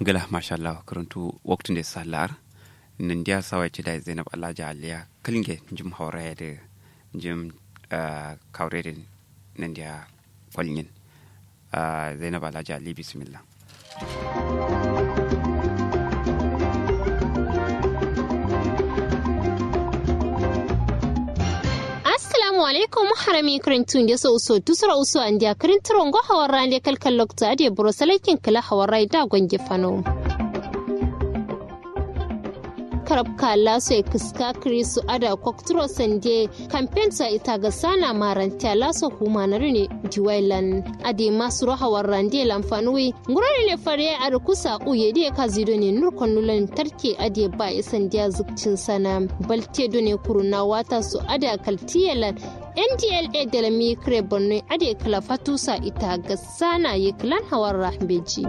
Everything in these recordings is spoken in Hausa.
gala masha Allah karantu waktun da salar nan dia sawa ci da Zainab Allah aliya kalinge jim hawra da jim kawre da nan dia kwalin Zainab Allah ali bismillah assalamu alaikum harami karintun da so so tusura uso an dia karintiron go hawar ne kalkal lokta ade buro salakin kala hawar rai da gwange fano karab kala so kiska krisu ada koktro sande campaign sa ita ga sana maranta laso huma na rune jiwailan ade masu hawar rande lamfanui ngurare ne fare a kusa uye de ka zido ne nur konulan tarke ade ba isan dia zukcin sana balte do ne kuruna wata su ada kaltiyalan ndla da lami kire borno ade kala fatusa ita ga sana yi klan hawar rahbeji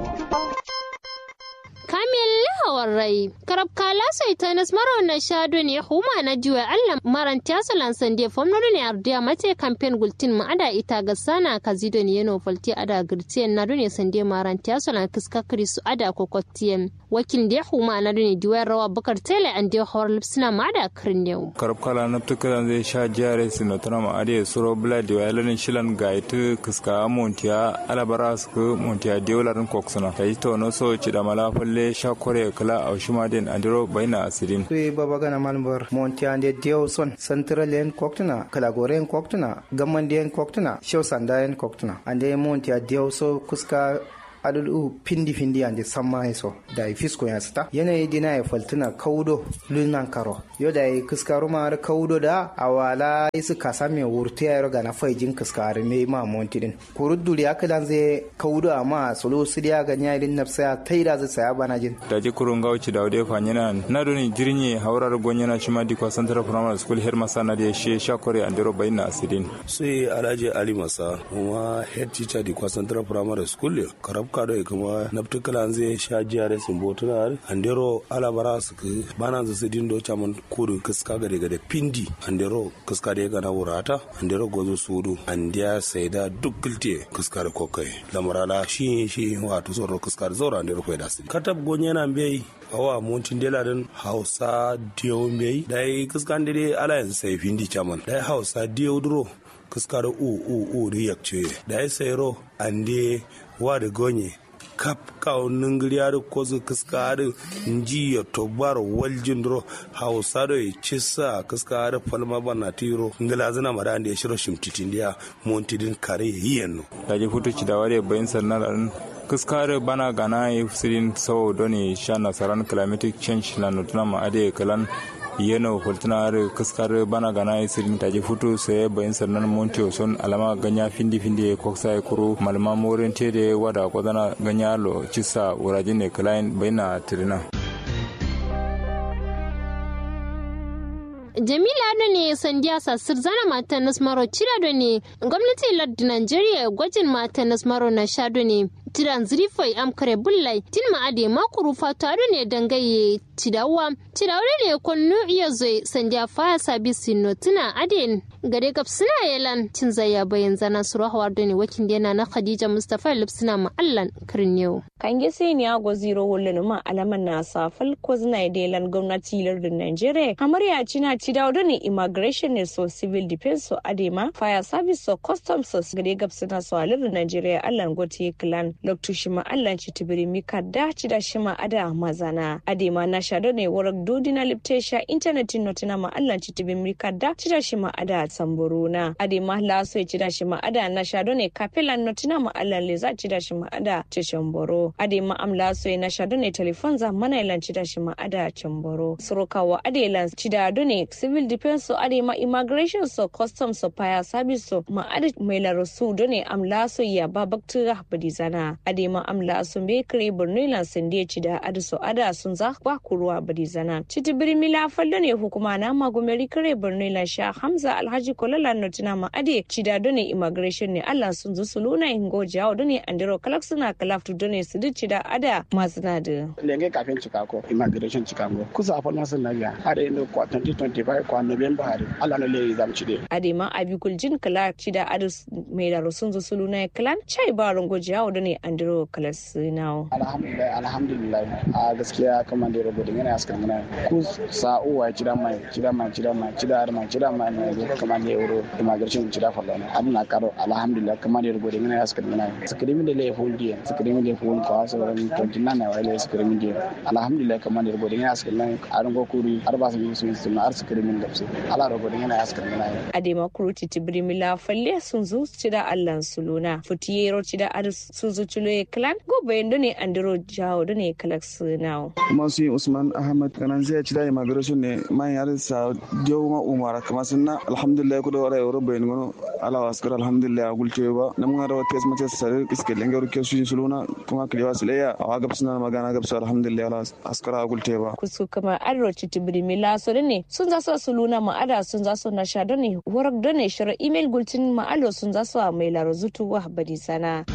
kamil hawar rai karab kala sai ta nas maro na shado ne huma na jiwa allah maran tiyasalan sande fomno ne ardiya mate campaign gultin ma ada ita ga sana kazido ne yano falti ada girtiyan na dune sande maran tiyasalan kiska krisu ada kokottiyan wakil da huma na dune diwa rawa bakar tele an da hawar lipsina ma da kirnew karab kala na tukalan zai sha jare sino tana ma ade suro bla diwa lanin shilan gaitu kiska montiya alabara su montiya diolarin koksuna kai to no so ci da malafal le shakore kala a shima den andiro baina asirin sui baba gana malmar monti ande dio son central en koktuna kala gore en koktuna gamman en koktuna show sanda en koktuna ande monti a dio so kuska adul pindi pindi ande samma so da fisko ya sta yanayi dina ya faltuna kaudo lunan karo yo da kiskaro ma har kaudo da awala isu kasa me wurti ya roga na faijin kiskaro me ma montidin kurudduri aka dan zai kaudo amma solo su dia ga nya din nafsa taida zai saya bana jin da ji kurun gauci da wade fanyana na doni jirnye haurar gonyana shima di kwa central primary school her masana da she shakore andiro bayna asidin sai alhaji ali masa kuma head teacher di kwa central primary school karab kado kuma naftukala zai sha jiyare sun botuna andero alabara su bana su dindo chaman kudu kiska gade gade pindi andero kiska da gana wurata andero gozo sudu andiya saida duk gilte kiska da kokai lamarala shi shi wato zoro kiska da zoro andero kai da su katab gonye na bai awa montin dela din hausa diyo bai dai kiska dai ala yanzu sai pindi chaman dai hausa diyo duro kiska da u u u riyak ce dai sayro ande wa da gonye kap kawo ningiriyar kozu kaskar nji ya tobar waljin dro hausa do ya cisa kaskar falma bana tiro ngila zina mara da ya shiro shimtitin dia montidin kare yiyenno daji futu ci da ware bayin sannan kaskar bana gana ya fusirin sau doni sha nasaran climatic change na nutuna ma ade kalan yeno hultuna kaskar bana gana isirin taji futu sai bayin sannan montiyo son alama ganya findi findi koksa ya kuru malama morin tede wada kwadana ganya lo cisa wurajin ne kalain bayina tirina jamila da ne sandiya sassir zana mata nasmaro cira da ne gwamnati lardi nigeria gwajin mata nasmaro na shado ne tiran zirifai amkare bullai tin ma'ade makuru fatu ado ne dangaye cidawa cidawa ne konnu iya zoi sandiya faya sabi sino tuna aden gare gab suna yalan cin zaya bayan zana suru hawar da ne wakin yana na khadija mustapha lipsina ma'allan kirniyo kange sai ni ago zero hulun ma alaman na safal ko zina delan gwamnati lardin nigeria amarya cina cidawa da ne immigration ne so civil defense so adema fire service so customs so gare gab suna so lardin nigeria allan gote clan loktu shima allan ci tibiri mika da ci da shima ada mazana adema na shado ne warak dodina liptesha internet notina ma allan ci tibiri mika da ci da shima ada samburuna adema laso ci da shima ada na shado ne kapelan notina ma allan leza ci da shima ada ci shamboro adema am laso na shado ne telefon za mana ilan ci da shima ada chamboro surukawa adelan ci da ne civil defense so adema immigration so customs so fire service so ma ada mai larasu done am laso ya babaktu rahbadi zana adema amla sun be kare borno ilan sande ci da adu so ada sun za ba kuruwa bari zana citi birmila fallo ne hukuma na magumeri kare birni la sha hamza alhaji kolala notina ma ade cida done immigration ne allah sun zu suluna ingo jawo done andiro kalak suna kalaftu done su duk cida ada masu na da lenge kafin chicago immigration chicago kusa fa masu na ya har yin kwa 2025 kwa november har allah no le zam cide ade ma abikul jin kala cida ada mai da sun zu suluna kalan chai ba rongo jawo done andiro kalak suna alhamdulillah alhamdulillah a gaskiya kamar da rubuta yana askan mana ku sa'uwa cida mai cida mai cida mai cida har mai cida mai ne kamar da euro immigration cida fa lana abna karo alhamdulillah kamar da rubuta yana askan mana skrimi da le fundi skrimi da fundi ko so ran 29 na wale skrimi da alhamdulillah kamar da rubuta yana askan mana aran go kuri har ba su yi sun sun har skrimi da su ala rubuta yana askan mana adema kuruti tibrimila falle sun zo cida allan suluna futiyero cida ar sun zo chulo clan go bayendo ne andiro jawo ne kalak sunawo kuma su yi usman ahmad kanan zai ci da immigration ne man yar sa dio ma umara kama sunna alhamdulillah ku da wara euro bayin gono ala waskar alhamdulillah gulce ba nan mun da wata mace sare iske lenga ruke su suluna kuma kliwa suleya a ga suna magana ga su alhamdulillah ala askara gulce ba kusu kama arro tibiri mila so ne sun zaso suluna ma ada sun zaso na sha ne warak done shira email gultin ma alo sun zaso mai laro zutu wa badi sana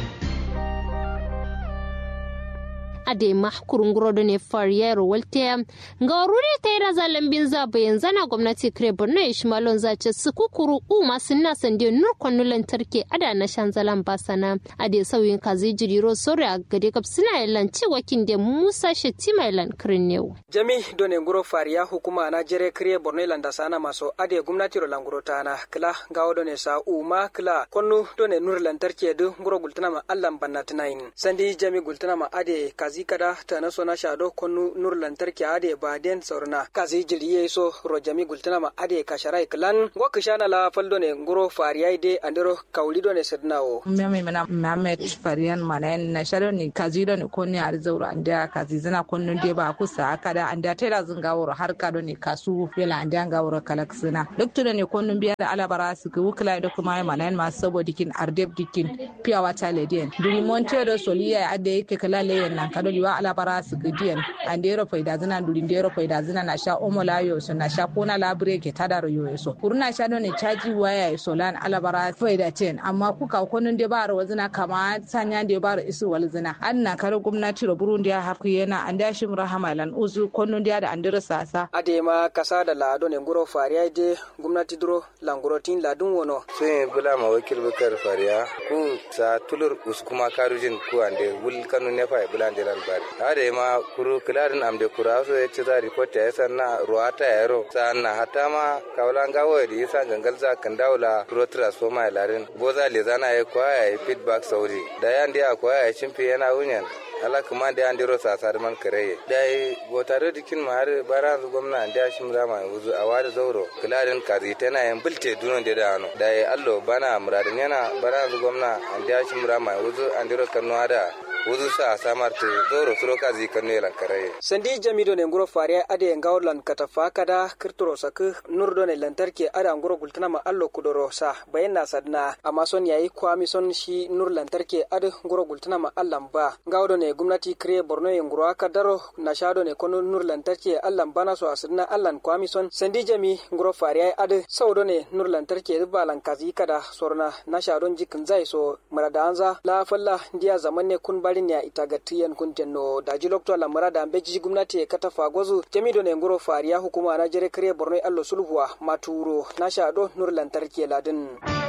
ade mahkurun guro ne fariyar walte ga rure ta yi zalen bin zaba yanzu na gwamnati kire borno ya shimalon zace su kukuru u masu na sande nur kwanu lantarki ada na shan zalan basana ade sauyin kazi jiriro sore a gade kap suna yalan cewa kin da musa shetima yalan kirin ne jami done guro fariya hukuma na jere kire borno landa sana maso ade gwamnati ro languro tana kila gawo done sa uma kila kwanu done nur lantarki du guro gultana ma allan banna tunayin sandi jami gultana ma ade kazi kada ta na sona shado konu nur lantarki ade baden saurna kazi jiriye so rojami gultana ma ade kasharai klan go kishana la faldo ne nguro fariyai de andero kaulido ne sednawo meme mana mamet fariyan mana na shado ni kazi do ne konni ar zauro anda kazi zana konno de ba kusa kada anda tela zunga woro har kado ne kasu fela anda nga woro kalaksina doktor ne konno biya da alabara su ku wukla do kuma mana ma sabo dikin ardeb dikin piya wata ledien duri monte do soliya ade yake kala leyen nan kado liwa alabara su gidiyan andero faida zina duri ndero faida zina na sha omo la yo so na sha kona labre ke tada yo so kuruna sha do ne chaji waya so lan alabara faida ten amma kuka konun de baro wazina kama sanya de baro isu wal zina anna kare gwamnati ro burundi ya haku yana anda shim rahama lan uzu konun da andero sasa adema kasa da lado ne nguro fariya de gwamnati duro languro tin ladun wono sai bula ma wakil bukar fariya ku sa tulur uskuma karujin ku ande wul kanu ne fa bula ande bari ade ma kuru kiladin amde kura so ya ci za report ya sanna ruwata ya ro sanna hata ma kawlan gawo di sa gangal za kan daula pro transformer larin boza le zana ya kwaya ya feedback sauri da yan dia kwaya ya chimpi yana wunyan ala kuma da an diro sasa da man kare dai botare dikin ma har bara zu gwamna da shi mura ma wuzu a wada zauro kiladin kazi tana yan bilte dunon da dano dai allo bana muradin yana bara zu gwamna an da shi mura ma wuzu an diro kanu da wuzu sa samar te zoro suro kazi kanu yalan kare sandi jamido ne nguro fare ade ngawlan katafa kada kirtoro sak nurdo ne lantarki ada nguro gultana ma allo kudoro sa bayan na sadna amma son yayi kwami son shi nur lantarki ada nguro gultana ma allan ba ngawdo ne gwamnati kire borno ye nguro aka daro na shado ne kono nur lantarki allan bana so asirna allan kwami son sandi jami nguro fare ada saudo ne nur lantarki balan kazi kada sorna na shadon jikin zai so marada anza la falla ndiya zaman ne kun barin ya ita ga tiyan kunten no daji lokto la marada beji gwamnati kata fagozu jamido ne nguro fariya hukuma na jere kare borno allo sulhuwa maturo na shado nur lantarki ladin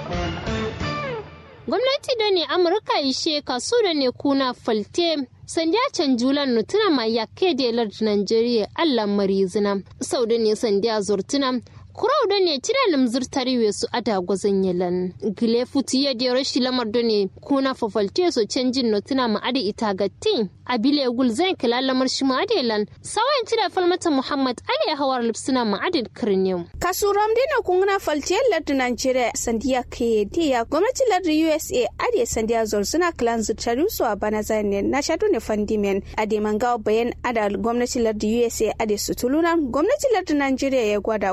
gwamnati da ne amurka ishe kasu da ne kuna falte sanda canjulan nutuna ma yakke da lardi nigeria allah marizina sau da ne sanda zurtuna kurau da ne tira limzir tariwe su ada gwazon yalan gile futi ya da rashi lamar da ne kuna fafalte su canjin notuna ma ada ita gatti a bile gul zan kila lamar shi ma ada yalan sawayin tira falmata muhammad ali ya hawar lipsuna ma ada kirniyo kasuram dina kungna falte lardi nigeria sandiya ke diya gwamnati lardi usa ade sandiya zor suna kilan zirtari su a bana zane na shaɗu ne fandimen ade mangawa bayan ada gwamnati lardi usa ade su tuluna gwamnati lardi nigeria ya gwada gwazina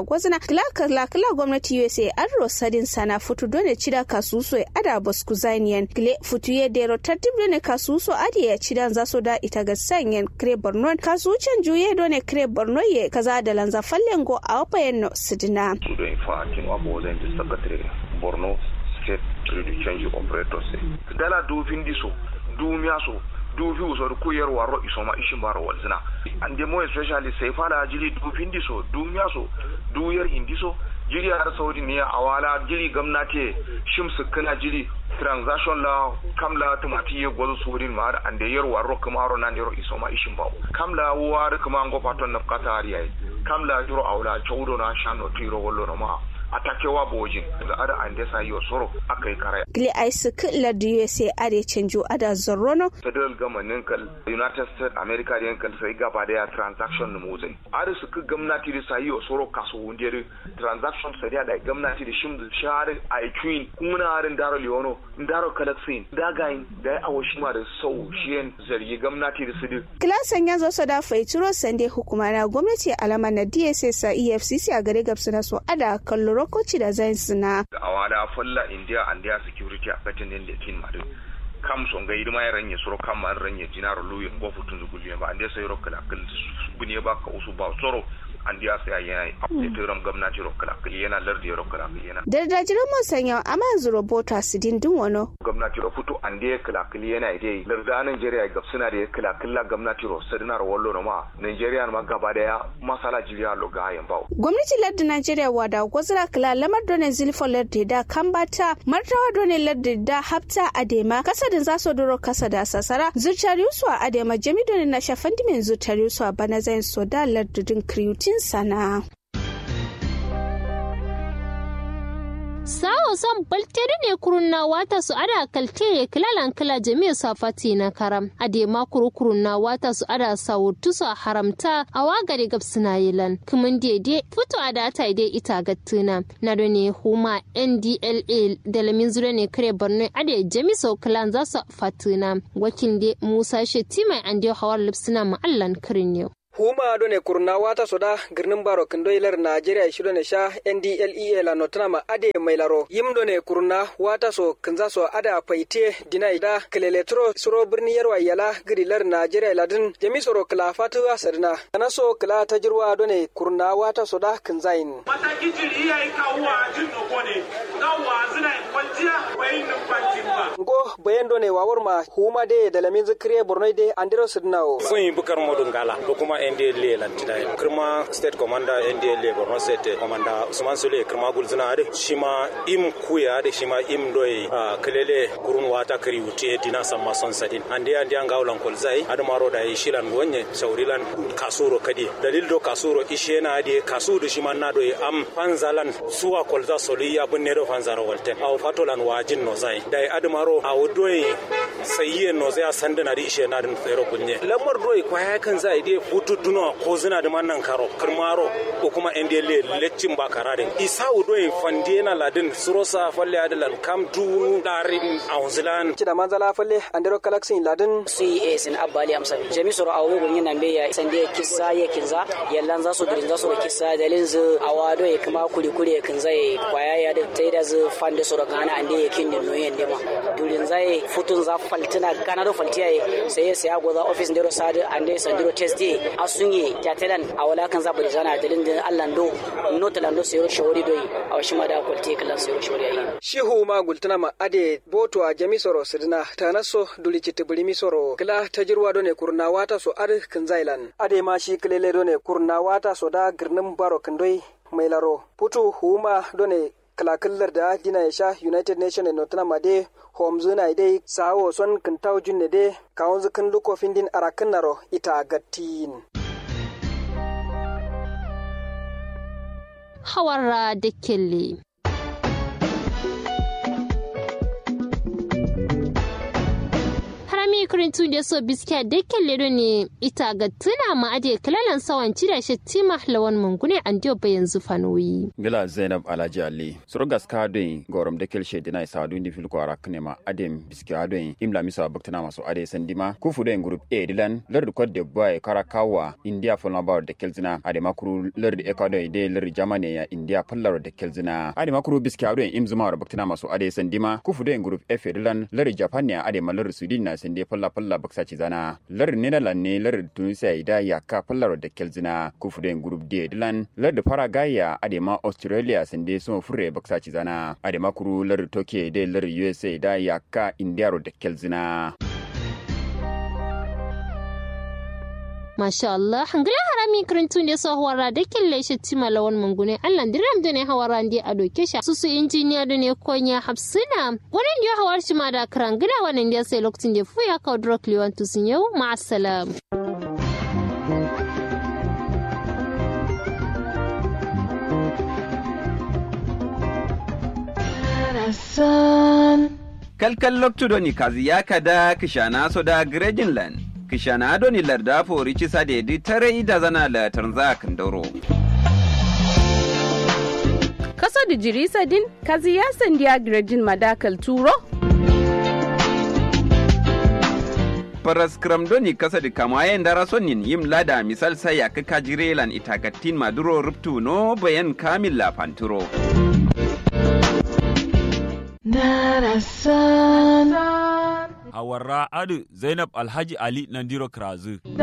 kila kala kila gwamnati usa an rosadin sana futu dole cida kasuso ada bosku zaniyan kile futu ye dero tartib dole kasuso adi ya cidan zaso da ita ga sanyen kre borno kasucen juye dole kre borno ye kaza da lanza fallen go a wapayen no sidina kudo infa kinwa bozen di secretary borno state trade change operator se dala du findiso du miaso du fi usor kuyar waro isoma ishin baro walzina and the more especially sai fara jiri du findiso du miaso du yar indiso jiri har saudi ne awala jiri gamnati shimsu kana jiri transaction la kamla tumati ye gozo surin ma ande yer waro kuma ro nan yero isoma ishin bawo kamla war kuma ngo paton na katari ai kamla yero awla chawdo na shano tiro wollo no ma atakewa bojin da ada ande sa yo soro akai kare gile ai su killa da usa ade canjo ada zorrono federal government kal united states america den kal sai gaba da transaction mu zai ada su ku gwamnati da sai yo soro kaso wundere transaction sai da gwamnati da shim share ai queen kuma harin daro leono daro kalaksin dagain da awashima da sau shiyen zargi gwamnati da su kilasan ya zo da faituro sande hukuma na gwamnati alama na dss a efcc a gare gabsu na so ada kallo rokoci da zai suna. A wada falla India and their security a katin din da kin madu. Kam son ga idima ya ranye soro kam man ranye jinaro luyin go futun zuguliyan ba ande sai rokala kal bune ba ka usu ba soro an diya sai yana update ram gwamnati rokala yana lardi rokala yana. Dardajiran mun sanya amma yanzu robota su dindin wano. Gwamnati ro futu an diya kala yana dai larda Nigeria ga suna da kala kala gwamnati ro sadina ro wallo no ma Nigeria ma gaba daya masala jiriya lo ga yan bawo. Gwamnati lardin Nigeria wada gwazira kala lamar done zilfo lardi da kambata martawa done lardi da hafta adema kasadin za su duro kasa da sasara zuciyar yusuwa adema jami done na shafan dimin zuciyar yusuwa bana zai so da lardudin kriyutin sana. sawo son baltere ne kurunna wata su ada kalte kilalan kila jami'a safati na karam ade ma kuru kurunna wata su ada sawurtu su haramta a wagare gab suna yilan kumin dede fito a da ta ide ita gattuna na da ne huma ndla da lamin zure ne kare borno ade jami sau kilan za su fatina wakil de musa shetima an dio hawar lipsina ma'allan kirin yau huma do ne kurna wata soda girnin baro kindo ilar Najeriya shido ne sha NDLEA la notana ma ade mai laro yim do ne kurna wata so kinza so ada paite dinai da kileletro suro birni yarwa yala girilar Najeriya ladin jami soro kila fatu asadina kana so kila tajirwa do ne kurna wata soda kinzain mataki jiri yayi kawwa jin no kone kawwa zina kwanciya bayin nan kwancin ba go bayan do ne wawar ma huma de da lamin zikriye borno de andiro sidnawo sun yi bukar modun gala ko kuma ndla lantida kirma state commander ndla borno state commander usman sule kirma gulzina ade shima im kuya ade shima im doy kelele kurun wata kari wuti dina samma son sadin ande ande anga ulan kolzai ade maro da shilan gonye saurilan kasuro kadi dalil do kasuro ishena ade kasuro shima na do am fanzalan suwa kolza soliya bunne do fanzaro walte aw fatolan wajin no zai dai ade maro aw doy sayiye no zai sandana di ishena din tsero kunye lamar doy kwaya kan zai de futu duno ko zina da mannan karo kirmaro ko kuma ndle leccin ba karare isa udoy fandena ladin surosa falle adalan kam du darin aunzilan cida manzala falle andero kalaksin ladin si sin abbali amsa jami soro awu gun yana be ya sande kissa ya kinza yallan za su dirin za su da kissa dalin zu awado ya kuma kuri kuri ya kinza ya kwaya ya da taida zu fande soro gana ande ya kin no yen dema durin zai futun za faltina gana do faltiya sai ya sai goza office ndero sadu ande sandiro test day asunye jatelan a wala kan zabu da zana dalin din Allah do no talando sai ro shawari doi a washi ma da kwalte kala sai ro shawari ayi shihu ma gultana ma ade boto a jami soro sidina tanaso duli chitibuli mi soro kila tajirwa do ne kurna wata so ar kan zailan ade ma shi kilele do ne kurna wata so da girnin baro kandoi mai laro putu huma do ne kalakillar da dina ya sha united nation e notana ma de homzu na dai sawo son kintaw junne de kawon zukin lukofin din arakin naro ita gattin hawara da kelle harami kirintu da so biskiya da kelle ne ita ga tuna ma ade kalalan sawan cida shi tima lawan mungune an dio bayan zufanoyi gila zainab alhaji ali surgas ka don gorom da kel shedi na isa dundi fil kwara knema adem biskiya don imla misa baktana maso ade sandima kufu don group a dilan lord kod de boy karakawa india fulna bar da kelzina ade makuru lord ecuador de lord germany ya india fallar da kelzina ade makuru biskiya don imzuma baktana maso ade sandima kufu don group f dilan lord japan ne ade malar sudin na sande falla falla baksa ci zana lord netherland ne lord tunisia ida ya ka fallar da kelzina kufu don group d dilan lord faragaya ade ma australia sande so fure baksa ci zana ade makuru lord tokyo de lord usa da ya ka india da kelzina Masha Allah, hangala harami karantun da sa hawara da kille shi tima lawan mungune Allah diram da ne hawara ndi a doke shi susu injiniya da ne konya hapsina wannan da hawar shi ma da karangila wannan da sai lokacin da fuya ka drok liwan tusin yau ma'assalam. kalkal loktudoni kazi yakada kishana soda grejinland kishana adoni larda fori cisa dedi tare ida zana la tanza kandoro kaso da jirisa din kazi ya sandiya grejin madakal turo paras kramdoni kasa di kamayen dara sonin yim lada misal saya ka kajirelan itagatin maduro ruptu no bayan kamil la panturo Hawarra Adu Zainab Alhaji Ali Nandiro Krazu.